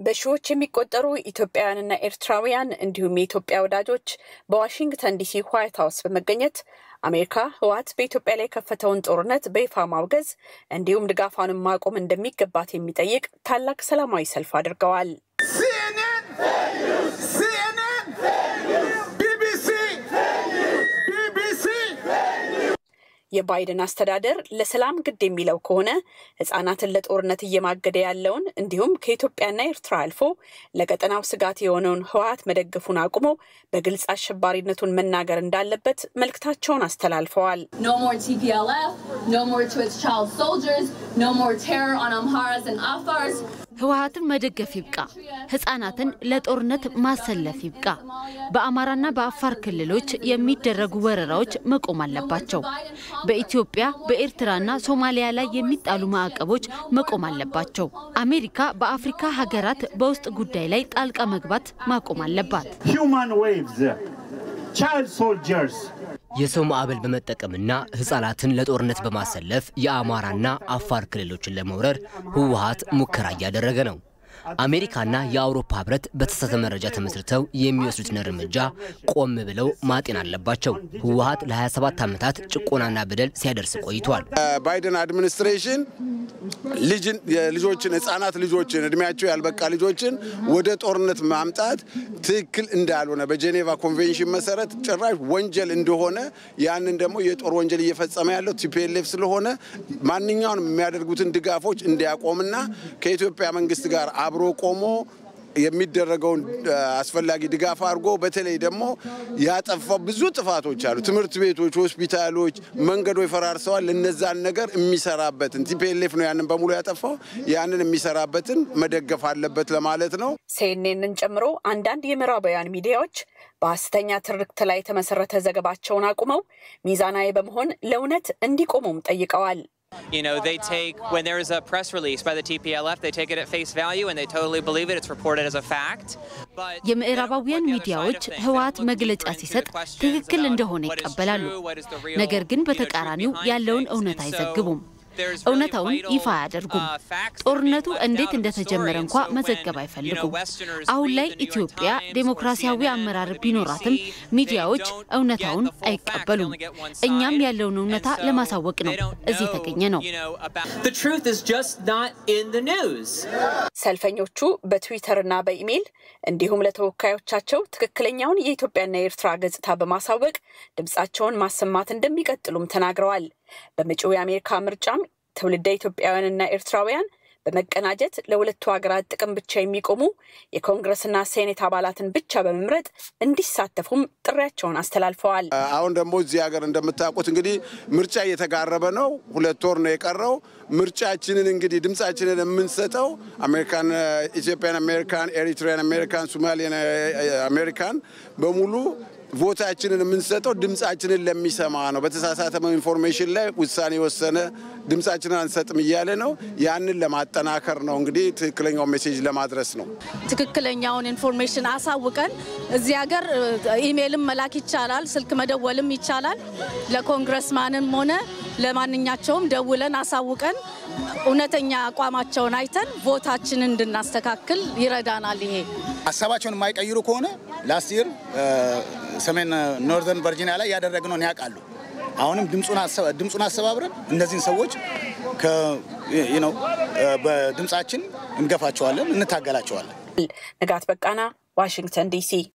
በሺዎች የሚቆጠሩ ኢትዮጵያውያንና ኤርትራውያን እንዲሁም የኢትዮጵያ ወዳጆች በዋሽንግተን ዲሲ ዋይት ሀውስ በመገኘት አሜሪካ ህወሓት በኢትዮጵያ ላይ የከፈተውን ጦርነት በይፋ ማውገዝ እንዲሁም ድጋፏንም ማቆም እንደሚገባት የሚጠይቅ ታላቅ ሰላማዊ ሰልፍ አድርገዋል። የባይደን አስተዳደር ለሰላም ግድ የሚለው ከሆነ ህጻናትን ለጦርነት እየማገደ ያለውን እንዲሁም ከኢትዮጵያና ኤርትራ አልፎ ለቀጠናው ስጋት የሆነውን ህወሓት መደገፉን አቁሞ በግልጽ አሸባሪነቱን መናገር እንዳለበት መልእክታቸውን አስተላልፈዋል። ህወሓትን መደገፍ ይብቃ። ህጻናትን ለጦርነት ማሰለፍ ይብቃ። በአማራና በአፋር ክልሎች የሚደረጉ ወረራዎች መቆም አለባቸው። በኢትዮጵያ በኤርትራና ሶማሊያ ላይ የሚጣሉ ማዕቀቦች መቆም አለባቸው። አሜሪካ በአፍሪካ ሀገራት በውስጥ ጉዳይ ላይ ጣልቃ መግባት ማቆም አለባት። የሰው ማዕበል በመጠቀምና ህጻናትን ለጦርነት በማሰለፍ የአማራና አፋር ክልሎችን ለመውረር ህወሓት ሙከራ እያደረገ ነው። አሜሪካና የአውሮፓ ህብረት በተሳሳተ መረጃ ተመስርተው የሚወስዱትን እርምጃ ቆም ብለው ማጤን አለባቸው። ህወሓት ለ27 ዓመታት ጭቆናና በደል ሲያደርስ ቆይቷል። ባይደን አድሚኒስትሬሽን ልጆችን ህጻናት ልጆችን እድሜያቸው ያልበቃ ልጆችን ወደ ጦርነት ማምጣት ትክክል እንዳልሆነ በጄኔቫ ኮንቬንሽን መሰረት ጭራሽ ወንጀል እንደሆነ ያንን ደግሞ የጦር ወንጀል እየፈጸመ ያለው ቲፒኤልኤፍ ስለሆነ ማንኛውንም የሚያደርጉትን ድጋፎች እንዲያቆምና ከኢትዮጵያ መንግስት ጋር አብሮ ቆሞ የሚደረገውን አስፈላጊ ድጋፍ አድርጎ በተለይ ደግሞ ያጠፋው ብዙ ጥፋቶች አሉ። ትምህርት ቤቶች፣ ሆስፒታሎች፣ መንገዶች ፈራርሰዋል። እነዛን ነገር የሚሰራበትን ቲፒኤልኤፍ ነው ያንን በሙሉ ያጠፋው። ያንን የሚሰራበትን መደገፍ አለበት ለማለት ነው። ሲኤንኤንን ጨምሮ አንዳንድ የምዕራባውያን ሚዲያዎች በሐሰተኛ ትርክት ላይ የተመሰረተ ዘገባቸውን አቁመው ሚዛናዊ በመሆን ለእውነት እንዲቆሙም ጠይቀዋል። You know, they take, when there is a press release by the TPLF, they take it at face value and they totally believe it. It's reported as a fact. የምዕራባውያን ሚዲያዎች ህወሓት መግለጫ ሲሰጥ ትክክል እንደሆነ ይቀበላሉ። ነገር ግን በተቃራኒው ያለውን እውነት አይዘግቡም። እውነታውን ይፋ አያደርጉም። ጦርነቱ እንዴት እንደተጀመረ እንኳ መዘገብ አይፈልጉም። አሁን ላይ ኢትዮጵያ ዴሞክራሲያዊ አመራር ቢኖራትም ሚዲያዎች እውነታውን አይቀበሉም። እኛም ያለውን እውነታ ለማሳወቅ ነው እዚህ የተገኘ ነው። ሰልፈኞቹ በትዊተርና በኢሜይል እንዲሁም ለተወካዮቻቸው ትክክለኛውን የኢትዮጵያና የኤርትራ ገጽታ በማሳወቅ ድምፃቸውን ማሰማት እንደሚቀጥሉም ተናግረዋል። በመጪው የአሜሪካ ምርጫም ትውልደ ኢትዮጵያውያንና ኤርትራውያን በመቀናጀት ለሁለቱ ሀገራት ጥቅም ብቻ የሚቆሙ የኮንግረስና ሴኔት አባላትን ብቻ በመምረጥ እንዲሳተፉም ጥሪያቸውን አስተላልፈዋል። አሁን ደግሞ እዚህ ሀገር እንደምታውቁት እንግዲህ ምርጫ እየተቃረበ ነው። ሁለት ወር ነው የቀረው። ምርጫችንን እንግዲህ ድምፃችንን የምንሰጠው አሜሪካን፣ ኢትዮጵያን አሜሪካን፣ ኤሪትሪያን አሜሪካን፣ ሶማሊያን አሜሪካን በሙሉ ቮታችንን የምንሰጠው ድምፃችንን ለሚሰማ ነው። በተሳሳተ ኢንፎርሜሽን ላይ ውሳኔ የወሰነ ድምፃችንን አንሰጥም እያለ ነው። ያንን ለማጠናከር ነው እንግዲህ ትክክለኛውን ሜሴጅ ለማድረስ ነው። ትክክለኛውን ኢንፎርሜሽን አሳውቀን እዚህ ሀገር ኢሜይልም መላክ ይቻላል፣ ስልክ መደወልም ይቻላል። ለኮንግረስማንም ሆነ ለማንኛቸውም ደውለን አሳውቀን እውነተኛ አቋማቸውን አይተን ቮታችንን እንድናስተካክል ይረዳናል። ይሄ ሀሳባቸውን የማይቀይሩ ከሆነ ላስት ይር ሰሜን ኖርዘርን ቨርጂኒያ ላይ ያደረግነውን ያውቃሉ። አሁንም ድምፁን አሰባብረን እነዚህን ሰዎች በድምፃችን እንገፋቸዋለን፣ እንታገላቸዋለን። ንጋት በቃና ዋሽንግተን ዲሲ